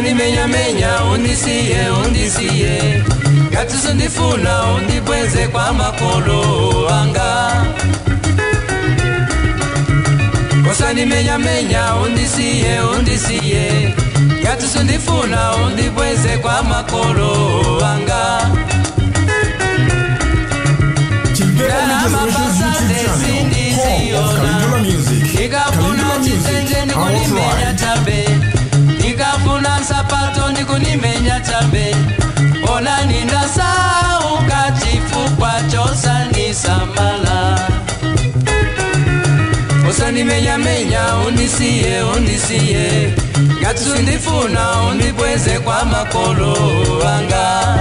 usandimenyamenya undisiye undisiye ngati sundifuna undibweze kwa makolo anga usandimenyamenya undisiye undisiye ngati sundifuna undibweze kwa makolo anga Chimpepo Media Solutions YouTube channel, home of Calendula Music. nikafuna Calendula chisenje Music, our ndikunimenya pride. chabe nikafuna nsapato ndikunimenya chabe onani ndasauka chifukwa chosandisamala usandimenyamenya undisiye undisiye ngati sundifuna undibweze kwa makolo anga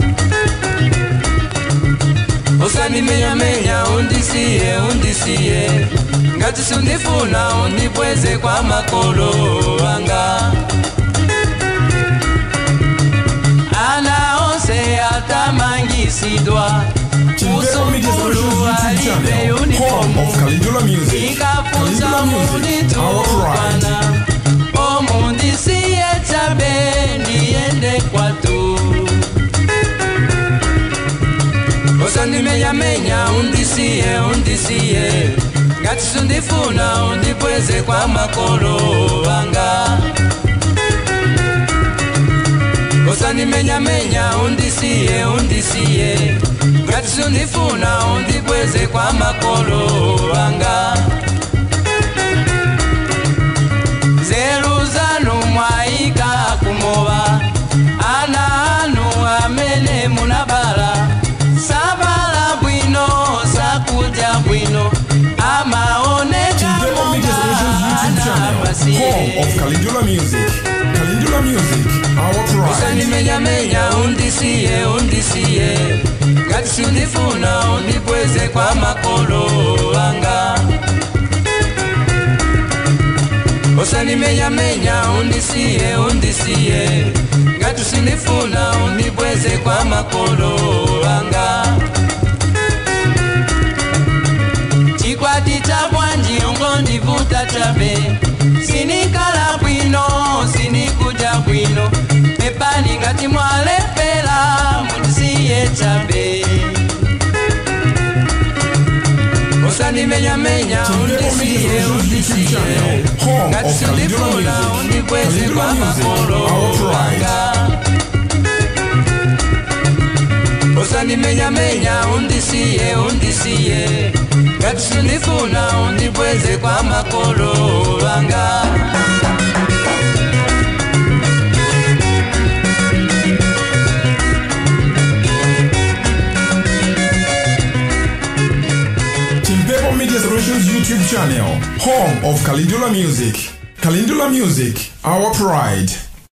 usandimenyamenya undisiye undisiye ngati sundifuna undibweze kwa makolo anga ana onse atamangisidwa Chimpepo Media Solutions usukulu YouTube alibe channel, home unifomu of Calendula Music. ikafunza Calendula Music, our pride. munditukwana omundisiye chabe ndiyende kwatu usandimenyamenya undisiye undisiye ngati sundifuna undibweze kwa makolo anga usandimenyamenya undisiye undisiye ngati sundifuna undibweze kwa makolo anga nzeru zanu mwaika kumowa ana anu amene munabala sabala bwino sakudya bwino amaoneka Chimpepo Media Solutions YouTube channel, home of Calendula Music. Calendula Music, our pride. usandimenyamenya undisiye undisiye ngati sundifuna undibweze kwa makolo anga usandimenyamenya undisiye undisiye ngati sundifuna undibweze kwa makolo anga chikwati cha bwanji ungondivuta chabe sinikala bwino sinikuja bwino pepani ngati mwalepela mundisiye chabe usandimenyamenya undisiye undisiye ngati sindifuna undibweze kwa makolo anga usandimenyamenya undisiye undisiye ngati sindifuna undibweze kwa makolo anga Chimpepo Media Solutions YouTube channel, home of Calendula Music. Calendula Music, our pride.